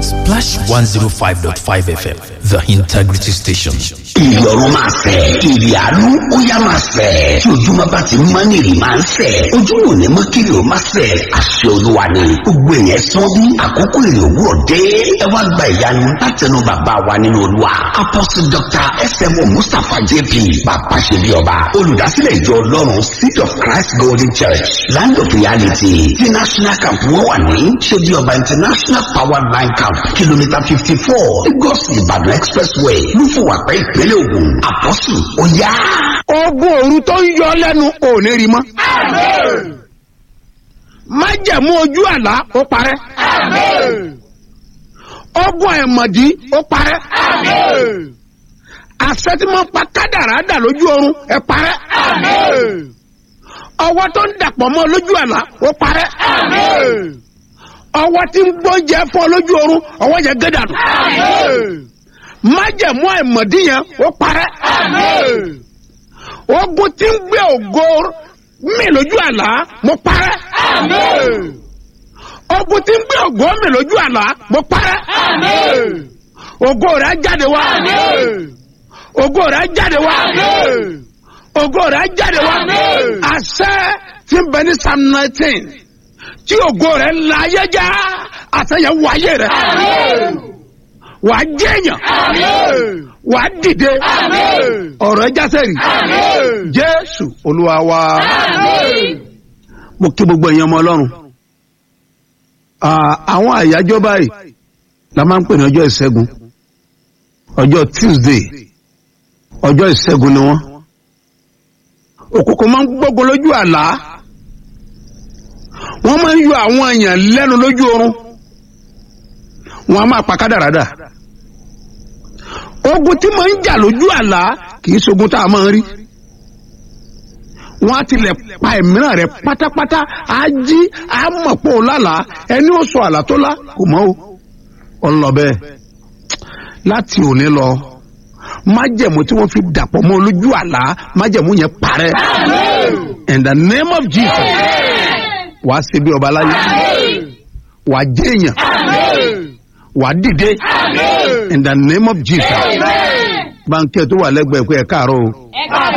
Splash 105.5 FM, the integrity station. ìrì ọ̀run máa fẹ̀ ìrì àánú ó yá máa fẹ̀ tí ojúmọ́ bá ti mọ́ ní ìrì máa ń fẹ̀ ojúmọ́ ò ní mọ́ kí ìrì ó máa fẹ̀ àṣẹ olúwa ni gbogbo èèyàn sán bí àkókò ìrì òwúrọ̀ dé ẹ wá gba ìyanu látẹnu bàbá wa nínú olúwa apostle dr smo mustapha jp bàbá ṣe bí ọba olùdásílẹ̀ ìjọ ọlọ́run seed of christ golden church land of reality ti national camp wọ́n wà ní ṣe bí ọba international power line camp kìlómítà fifty four lagos ìbàdàn expressway lúfọwàpẹ́ ìpínlẹ̀ ògùn àpọ́sù ó yá. ogun òru tó ń yọ lẹ́nu ò ní rí mọ́. májẹ̀mú ojú àlá ó parẹ́. ogun ẹ̀mọ̀dí ó parẹ́. àṣẹ tí mo pa kádàrá dà lójú oorun ẹ parẹ́. ọwọ́ tó ń dàpọ̀ mọ́ lójú àlá ó parẹ́. ọwọ́ tí ń gbóúnjẹ fún ọ lójú oorun ọwọ́ yẹn gé dànù. májẹ̀mú ẹ̀mọ̀dí yẹn ó parẹ́. ogun tí ń gbé ògo mi lójú àlá mo parẹ́. ogun tí ń gbé ògo mi lójú àlá mo parẹ́. ògo rẹ̀ á jáde wá. ògo rẹ̀ á jáde wá. ògo rẹ̀ á jáde wá. àṣẹ tí ń bẹ ní psalm nineteen tí ògo rẹ̀ ń la ayé já àṣẹ yẹn wọ ayé rẹ̀. wàá jẹ́yàn. wàá dìde. ọ̀rọ̀ ẹ jásẹ̀ rí. jésù olúwa wa. mo kí gbogbo èèyàn ọmọ ọlọ́run. Ah, àwọn àyájọ́ báyìí la máa ń pè ní ọjọ́ ìṣẹ́gun ọjọ́ tuesday ọjọ́ ìṣẹ́gun ni wọ́n òkùnkùn máa ń gbógun lójú àlá wọ́n máa ń yọ àwọn èèyàn lẹ́nu lójú oorun wọ́n á máa pa kádàrádà ogun tí máa ń jà lójú àlá kì í ṣogun tá a máa ń rí wọ́n á tilẹ̀ pa ẹ̀míràn rẹ̀ pátápátá á jí á mọ̀ pé ó lálàá ẹni ó sọ àlá tó lá kò mọ́ o ọlọ bẹ́ẹ̀ láti òní lọ májẹ̀mú tí wọ́n fi dàpọ̀ mọ́ lójú àlá májẹ̀mú yẹn parẹ́ in the name of jesus wàá ṣe bí ọba láyé wàá jẹ́ èèyàn wàá dìde in the name of jesus báńkẹ́ tó wà lẹ́gbẹ̀ẹ́ pé ẹ káàárọ̀ o